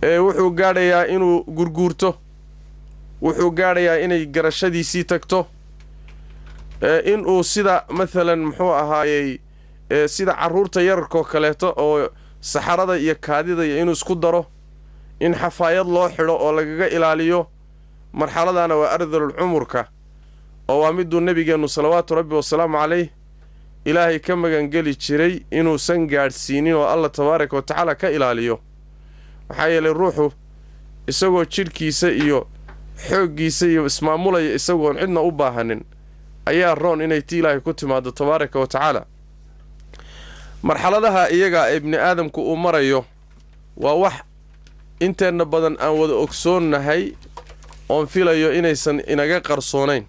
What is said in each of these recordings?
ee wuxuu gaadhayaa inuu gurguurto wuxuu gaadhayaa inay garashadiisii tagto ee inuu sida maalan muxuu ahaayey ee sida carruurta yararkoo kaleeto oo saxarada iyo kaadida iyo inuu isku daro in xafaayad loo xidho oo lagaga ilaaliyo marxaladana waa ardalul cumurka oo waa miduu nebigeennu salawaatu rabbi wasalaamu calayh ilaahay ka magangeli jiray inuusan gaadhsiinin oo alla tabaaraka wa tacaala ka ilaaliyo maxaa yeelay ruuxu isagoo jidhkiisa iyo xooggiisa iyo ismaamulaya isagoon cidna u baahanin ayaa roon inay ti ilaahay ku timaado tabaaraka wa tacaala marxaladaha iyaga ee ibni aadamku uu marayo waa wax inteenna badan aan wada ogsoonnahay oon filayo inaysan inaga qarsoonayn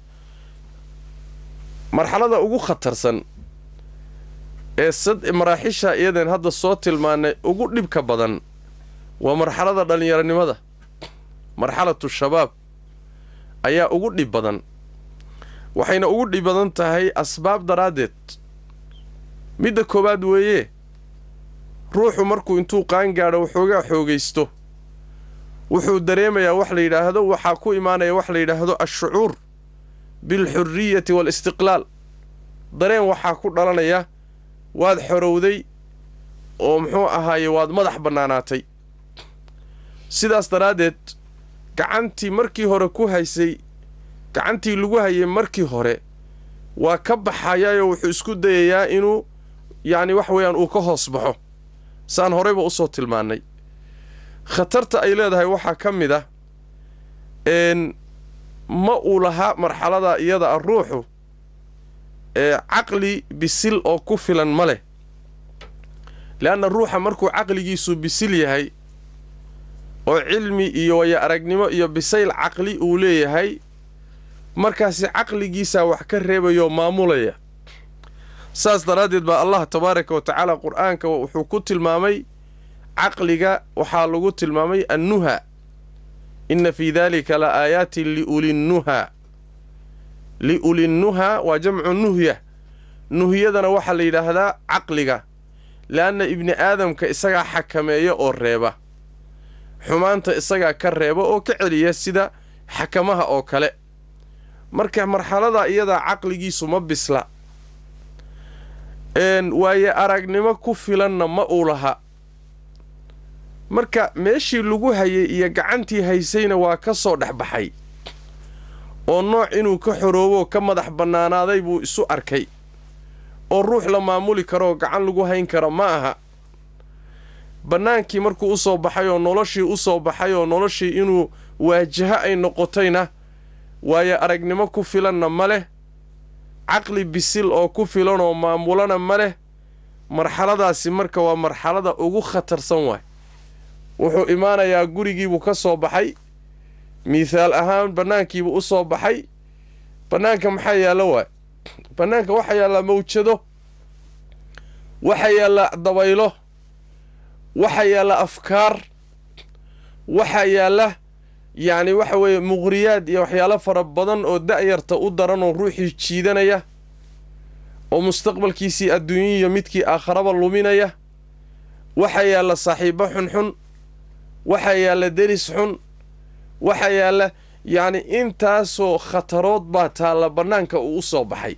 marxalada ugu khatarsan ee sad maraaxisha iyadan hadda soo tilmaanay ugu dhibka badan waa marxalada dhallinyaronimada marxalatu shabaab ayaa ugu dhib badan waxayna ugu dhib badan tahay asbaab daraaddeed midda koowaad weeye ruuxu markuu intuu qaangaadho waxoogaa xoogaysto wuxuu dareemayaa wax la yidhaahdo waxaa ku imaanaya wax la yidhaahdo ashucuur bilxurriyati waalistiqlaal dareen waxaa ku dhalanaya waad xorowday oo muxuu ahaaye waad madax bannaanaatay sidaas daraaddeed gacantii markii hore ku haysay gacantii lagu hayay markii hore waa ka baxayaayoo wuxuu isku dayayaa inuu yacni wax weeyaan uu ka hoos baxo saan horeyba usoo tilmaannay khatarta ay leedahay waxaa ka mid ah n ma uu lahaa marxalada iyada ah ruuxu ee caqli bisil oo ku filan ma leh leanna ruuxa markuu caqligiisu bisil yahay oo cilmi iyo waya aragnimo iyo bisayl caqli uu leeyahay markaasi caqligiisaa wax ka reebayoo maamulaya saas daraaddeed baa allah tabaaraka wa tacaala qur-aanka wuxuu ku tilmaamay caqliga waxaa lagu tilmaamay annuha inna fii daalika la aayaatin liulinnuha liulinnuha waa jamcu nuhya nuhyadana waxaa la yidhaahdaa caqliga leanna ibni aadamka isagaa xakameeya oo reeba xumaanta isagaa ka reeba oo ka celiya sida xakamaha oo kale marka marxalada iyadaa caqligiisu ma bisla waaye aragnimo ku filanna ma uu laha marka meeshii lagu hayay iyo gacantii haysayna waa ka soo dhex baxay oo nooc inuu ka xoroobo ka madax bannaanaaday buu isu arkay oo ruux la maamuli karooo gacan lagu hayn karo ma aha bannaankii markuu u soo baxay oo noloshii u soo baxay oo noloshii inuu waajaho ay noqotayna waayo aragnimo ku filanna ma leh caqli bisil oo ku filan oo maamulana ma leh marxaladaasi marka waa marxalada ugu khatarsan waay wuxuu imaanayaa gurigiibuu ka soo baxay miithaal ahaan bannaankiibuu u soo baxay bannaanka maxaa yaallo waay bannaanka waxaa yaallaa mawjado waxaa yaalla dabaylo waxaa yaalla afkaar waxaa yaalla yacni waxa weeye muqhriyaad iyo waxyaalo fara badan oo da'yarta u daran oo ruuxii jiidanaya oo mustaqbalkiisii adduunyiyo midkii aakharaba luminaya waxaa yaalla saaxiibbo xunxun waxaa yaalla deris xun waxaa yaalla yacni intaasoo khatarood baa taalla bannaanka uu u soo baxay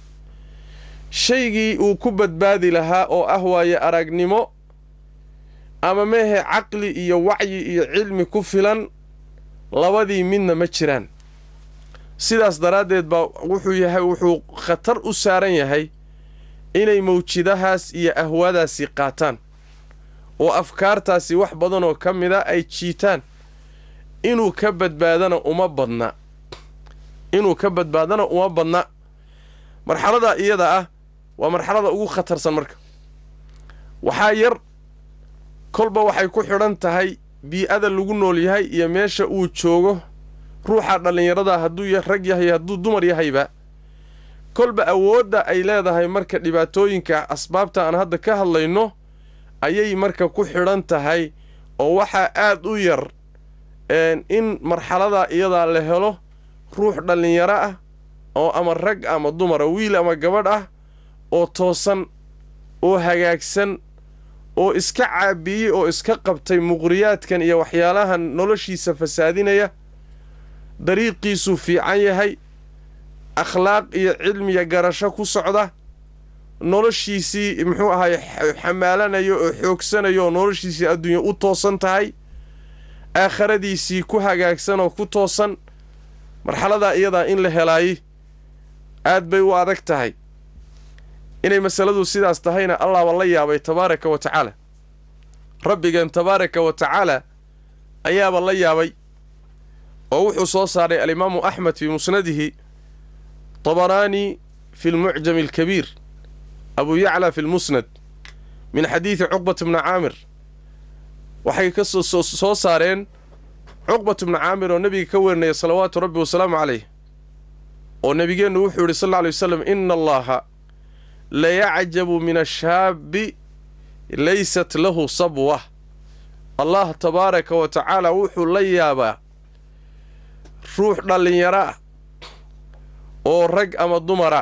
shaygii uu ku badbaadi lahaa oo ah waaye aragnimo ama meehe caqli iyo wacyi iyo cilmi ku filan labadii midna ma jiraan sidaas daraaddeed baa wuxuu yahay wuxuu khatar u saaran yahay inay mawjidahaas iyo ahwaadaasi qaataan oo afkaartaasi wax badanoo ka mida ay jiitaan inuu ka badbaadana uma badna inuu ka badbaadana uma badna marxalada iyada ah waa marxalada ugu khatarsan marka waxaa yar kolba waxay ku xidhan tahay bii-ada lagu nool yahay iyo meesha uu joogo ruuxa dhallinyarada hadduu rag yahay hadduu dumar yahayba kolba awoodda ay leedahay marka dhibaatooyinka asbaabta aan hadda ka hadlayno ayay marka ku xidhan tahay oo waxaa aad u yar in marxaladaa iyadaa la helo ruux dhallinyaro ah oo ama rag ama dumara wiil ama gabadh ah oo toosan oo hagaagsan oo iska caabiyey oo iska qabtay muqriyaadkan iyo waxyaalahan noloshiisa fasaadinaya dariiqiisuu fiican yahay akhlaaq iyo cilmiya garasho ku socda noloshiisii muxuu ahaay xamaalanayo oo xoogsanayo oo noloshiisii adduunya u toosan tahay aakharadiisii ku hagaagsan oo ku toosan marxaladaa iyadaa in la helaayey aad bay u adag tahay inay masaladu sidaas tahayna allahba la yaabay tabaaraka wa tacaala rabbigeen tabaaraka wa tacaala ayaaba la yaabay oo wuxuu soo saaray alimaamu axmed fii musnadihi tabaraani fi lmucjami alkabiir abu yacla fi lmusnad min xadiidi cuqbat bni caamir waxay ka soo saareen cuqbat bni caamir oo nebiga ka werinaya salawaatu rabbi wasalaamu calayh oo nebigeennu wuxuu yidhi sal alla alay wasalam ina allaha layacjabu min ashaabi laysat lahu sabwa allah tabaaraka wa tacaala wuxuu la yaabaa ruux dhallinyaro ah oo rag ama dumara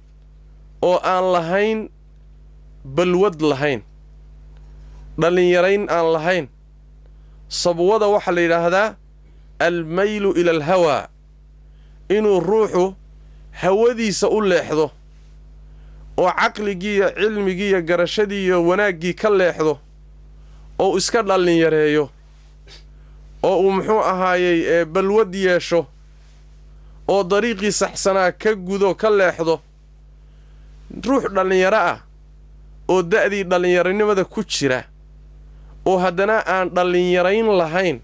oo aan lahayn balwad lahayn dhallinyarayn aan lahayn sabwada waxaa la yidhaahdaa almaylu ila alhawaa inuu ruuxu hawadiisa u leexdo oo caqligii iyo cilmigii iyo garashadii iyo wanaaggii ka leexdo oo iska dhallinyareeyo oo uu muxuu ahaayey ee balwad yeesho oo dariiqii saxsanaa ka gudo ka leexdo ruux dhallinyaro ah oo da'dii dhallinyaronimada ku jira oo haddana aan dhallinyarayn lahayn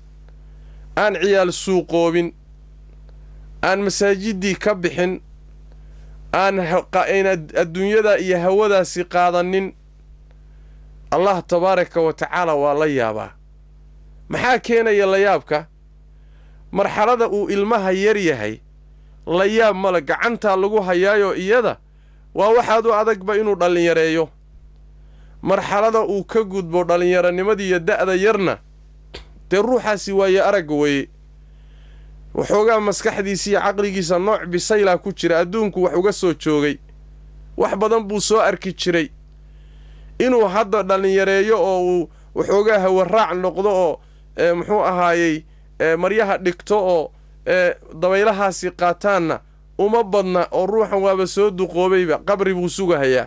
aan ciyaal suuqoobin aan masaajiddii ka bixin aan adduunyada iyo hawadaasi qaadanin allah tabaaraka wa tacaala waa la yaabaa maxaa keenaya layaabka marxalada uu ilmaha yar yahay la yaab male gacantaa lagu hayaayo iyada waa waxaad u adagba inuu dhallinyareeyo marxalada uu ka gudbo dhallinyaronimadiiyo da'da yarna dee ruuxaasi waaye aragga weeye waxoogaa maskaxdiisa iyo caqligiisa nooc bisaylaa ku jira adduunku wax uga soo joogay wax badan buu soo arki jiray inuu hadda dhallinyareeyo oo uu waxoogaa hawaraac noqdo oo muxuu ahaayey maryaha dhigto oo dabaylahaasi qaataanna uma badna oo ruuxan waaba soo duqoobayba qabri buu sugahayaa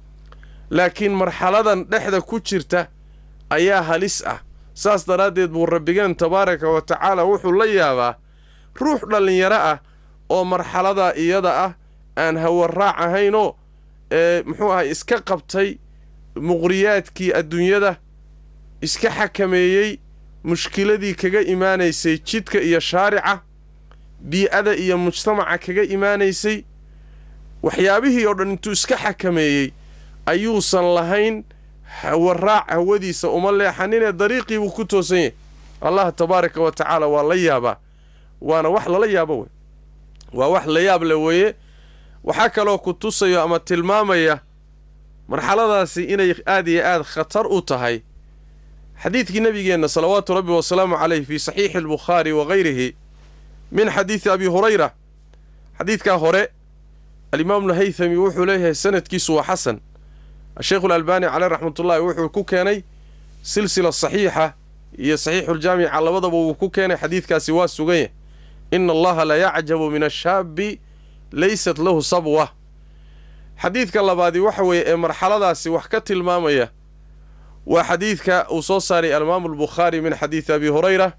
laakiin marxaladan dhexda ku jirta ayaa halis ah saas daraaddeed buu rabbigeen tabaaraka wa tacaala wuxuu la yaabaa ruux dhallinyaro ah oo marxaladaa iyada ah aan hawaraac ahaynoo ee muxuu ahay iska qabtay muqriyaadkii adduunyada iska xakameeyey mushkiladii kaga imaanaysay jidka iyo shaarica bii-ada iyo mujtamaca kaga imaanaysay waxyaabihii oo dhan intuu iska xakameeyey ayuusan lahayn hawaraac hawadiisa uma leexaninee dariiqii buu ku toosan yahay allah tabaaraka wa tacaala waa la yaabaa waana wax lala yaabo wey waa wax la yaab le weeye waxaa kaloo ku tusayo ama tilmaamaya marxaladaasi inay aad iyo aad khatar u tahay xadiidkii nebigeenna salawaatu rabbi wasalaamu caleyh fii saxiixi albukhaari wa hayrihi min xadiidi abi hurayra xadiidkaa hore alimaamu lhaythami wuxuu leeyahay sanadkiisu waa xasan asheikhu alalbaani caleyh raxmatullaahi wuxuu ku keenay silsila saxiixa iyo saxiixuljaamica labadaba wuu ku keenay xadiidkaasi waa suganya ina allaha la yacjabu min ashaabi laysat lahu sabwa xadiidka labaadi waxa weeye ee marxaladaasi wax ka tilmaamaya waa xadiidka uu soo saaray alimaamu albukhaari min xadiidi abi hurayra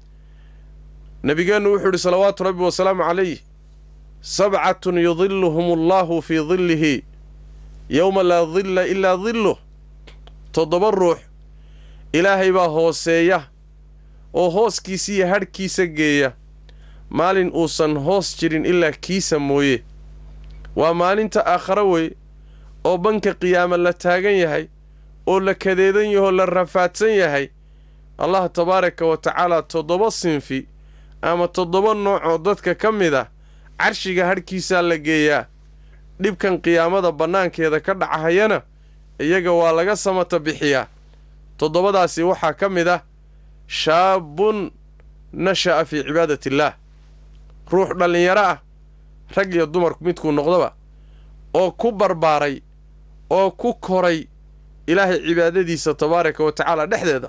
nabigeennu wuxuu yidhi salawaatu rabbi wasalaamu calayh sabcatun yudiluhum allahu fii dillihi yowma laa dilla ilaa dilluh toddoba ruux ilaahay baa hooseeya oo hooskiisa iyo hadhkiisa geeya maalin uusan hoos jirin ilaa kiisa mooye waa maalinta aakharo wey oo banka qiyaama la taagan yahay oo la kadeedan yahoo la rafaadsan yahay allah tabaaraka wa tacaala toddoba sinfi ama toddoba noocoo dadka ka mid a carshiga hadhkiisaa la geeyaa dhibkan qiyaamada bannaankeeda ka dhacahayana iyaga waa laga samata bixiyaa toddobadaasi waxaa ka mid ah shaabun nasha'a fii cibaadati illaah ruux dhallinyaro ah rag iyo dumarku midkuu noqdoba oo ku barbaaray oo ku koray ilaahay cibaadadiisa tabaaraka wa tacaala dhexdeeda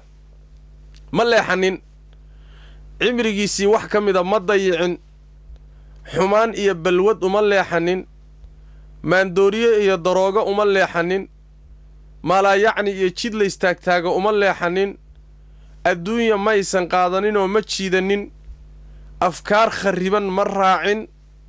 ma leexanin cimrigiisii wax ka mida ma dayicin xumaan iyo balwad uma leexanin maandooriye iyo daroogo uma leexanin maalaayacni iyo jid la istaagtaaga uma leexanin adduunya maysan qaadanin oo ma jiidanin afkaar kharriban ma raacin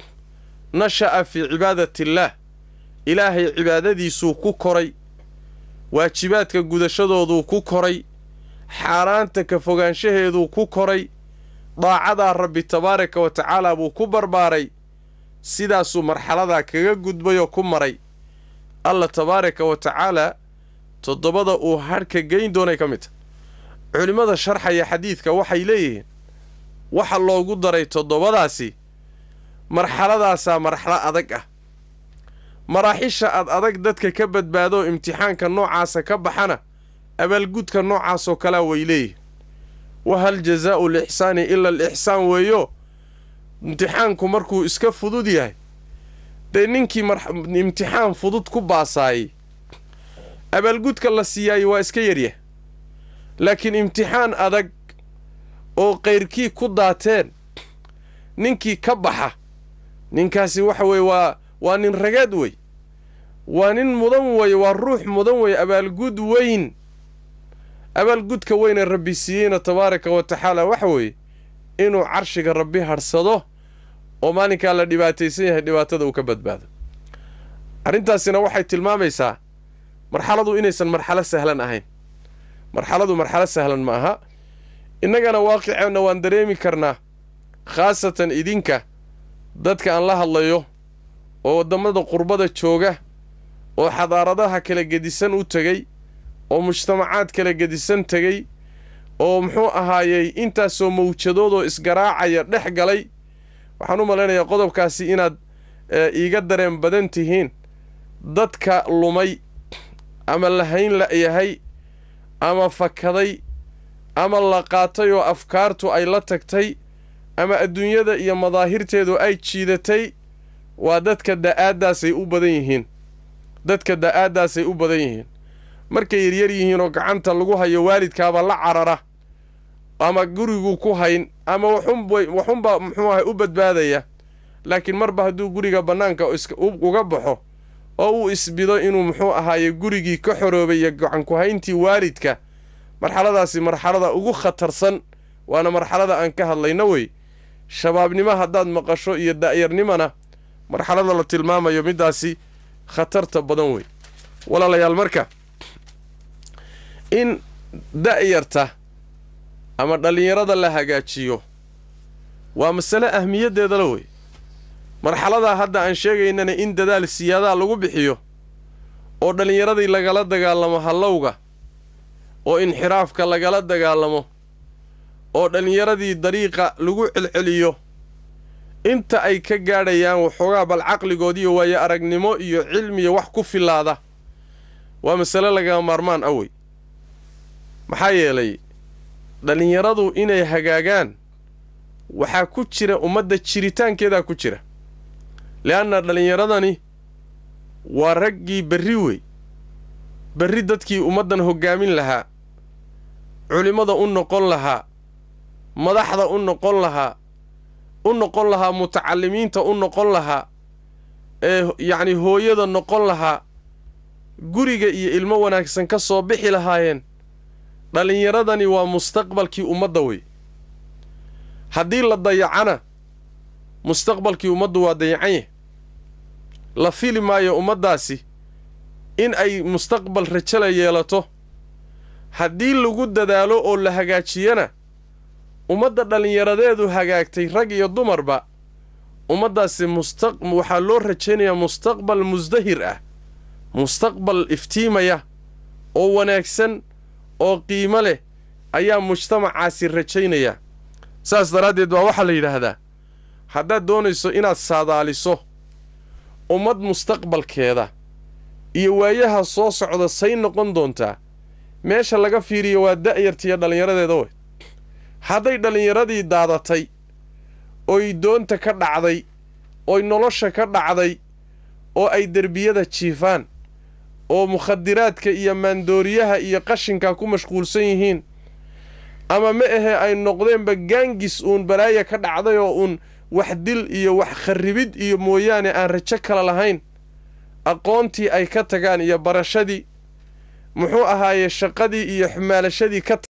nasha'a fii cibaadatillaah ilaahay cibaadadiisuu ku koray waajibaadka gudashadooduu ku koray xaaraanta ka fogaanshaheeduu ku koray daacadaa rabbi tabaaraka wa tacaala buu ku barbaaray sidaasuu marxaladaa kaga gudbay oo ku maray alla tabaaraka wa tacaalaa toddobada uu hadhka geyn doonay ka mid tahy culimmada sharxaya xadiidka waxay leeyihiin waxa loogu daray toddobadaasi marxaladaasaa marxalo adag ah maraaxisha ad adag dadka ka badbaadoo imtixaanka noocaasa ka baxana abaalgudka noocaasoo kalea way leeyihin wa hal jazaa'u lixsaani ila alixsaan weeyo imtixaanku markuu iska fudud yahay dee ninkii imtixaan fudud ku baasaayey abaalgudka la siiyaayey waa iska yaryah laakiin imtixaan adag oo kayrkii ku daateen ninkii ka baxa ninkaasi waxa weeye waa waa nin ragaad wey waa nin mudan weye waa ruux mudan weye abaalgud weyn abaalgudka weyne rabbi siiyeyna tabaaraka wa tacaala waxa weeye inuu carshiga rabbi hadhsado oo maalinkaa la dhibaataysan yahay dhibaatada uu ka badbaado arrintaasina waxay tilmaamaysaa marxaladu inaysan marxalo sahlan ahayn marxaladu marxalo sahlan ma aha innagana waaqiceenna waan dareemi karnaa khaasatan idinka dadka aan la hadlayo oo waddamada qurbada jooga oo xadaaradaha kala gedisan u tegey oo mujtamacaad kala gedisan tegey oo muxuu ahaayey intaasoo mawjadoodoo isgaraacaya dhex galay waxaan u malaynayaa qodobkaasi inaad iiga dareen badan tihiin dadka lumay ama lahayn la'yahay ama fakaday ama la qaatay oo afkaartu ay la tagtay ama adduunyada iyo madaahirteedu ay jiidatay waa dadka da'aaddaasay u badan yihiin dadka da'aaddaasay u badan yihiin markay yaryar yihiin oo gacanta lagu hayo waalidkaaba la carara ama gurigu ku hayn ama waxunba muxuu ahay u badbaadaya laakiin marba hadduu guriga bannaanka uga baxo oo uu isbido inuu muxuu ahaaye gurigii ka xoroobay iyo gacanku-hayntii waalidka marxaladaasi marxalada ugu khatarsan waana marxalada aan ka hadlayno wey shabaabnimo haddaad maqasho iyo da'yarnimona marxalada la tilmaamayo middaasi khatarta badan wey walaalayaal marka in da'yarta ama dhallinyarada la hagaajiyo waa masale ahmiyaddeeda la wey marxaladaa hadda aan sheegaynana in dadaal siyaadaa lagu bixiyo oo dhallinyaradii lagala dagaalamo hallowga oo inxiraafka lagala dagaalamo oo dhallinyaradii dariiqa lagu celceliyo inta ay ka gaadhayaan waxoogaa bal caqligoodiiyo waayo aragnimo iyo cilmiya wax ku filaada waa masale lagama maarmaan ah wey maxaa yeelay dhallinyaradu inay hagaagaan waxaa ku jira ummadda jiritaankeedaa ku jira le'anna dhallinyaradani waa raggii berri wey berri dadkii ummaddan hoggaamin lahaa culimmada u noqon lahaa madaxda u noqon lahaa u noqon lahaa mutacallimiinta u noqon lahaa ee yacni hooyada noqon lahaa guriga iyo ilmo wanaagsan ka soo bixi lahaayeen dhallinyaradani waa mustaqbalkii ummadda wey haddii la dayacana mustaqbalkii ummaddu waa dayacan yah la fili maayo ummaddaasi in ay mustaqbal rajala yeelato haddii lagu dadaalo oo la hagaajiyana ummadda dhallinyaradeedu hagaagtay rag iyo dumarba ummaddaasi musta waxaa loo rajaynayaa mustaqbal musdahir ah mustaqbal iftiimaya oo wanaagsan oo qiimo leh ayaa mujtamacaasi rajaynaya saas daraaddeed baa waxaa la yidhaahdaa haddaad doonayso inaad saadaaliso ummad mustaqbalkeeda iyo waayaha soo socda say noqon doontaa meesha laga fiiriyo waa da'yartiiyo dhallinyaradeeda wey hadday dhallinyaradii daadatay oy doonta ka dhacday oy nolosha ka dhacday oo ay derbiyada jiifaan oo mukhadiraadka iyo maandooriyaha iyo qashinka ku mashquulsan yihiin ama ma ahe ay noqdeenba gaangis uun balaaya ka dhacday oo uun wax dil iyo wax kharribid iyo mooyaane aan rajo kala lahayn aqoontii ay ka tagaan iyo barashadii muxuu ahaaye shaqadii iyo xumaalashadii ka